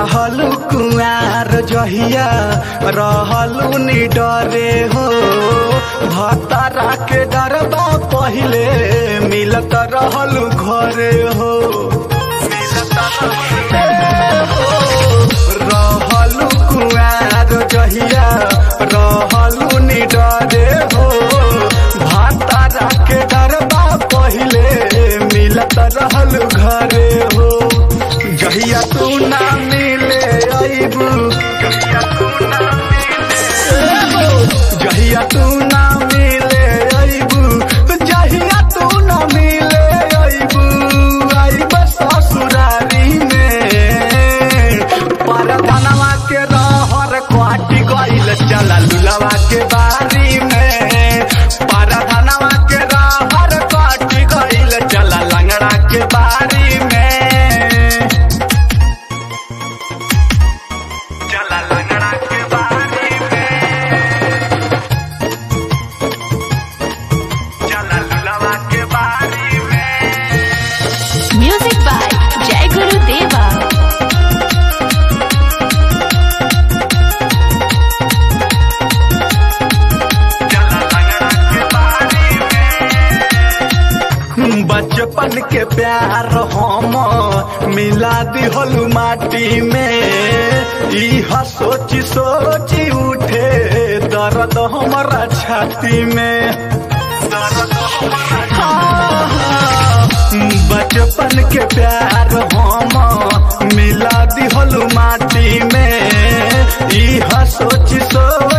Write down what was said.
रहलू कुआर जहिया रहलू निडरे हो भतारा के डरबा पहिले मिलत रहलू घरे हो रहलू कुआर जहिया रहलू निडरे हो भतारा के डरबा पहिले मिलत रहलू घरे हो जहिया तू ना मिले अइबू जहिया तू ना मिले अइबू जहिया तू ना मिले अइबू अइब ससुरारी में परधनवा के रहर क्वाटी गइल चला लुलवा के बारी में परधनवा के रहर क्वाटी गइल चला लंगड़ा के बारी में चला लंगड़ा के बारी में चला लुलवा के बारी में म्यूजिक बाय जय गुरु देवा बचपन के प्यार हम मिला दिहलू माटी में इह सोची सोची उठे दर्द हमारा छाती में बचपन के प्यार हम मिला दिहलू माटी में इह सोची सोची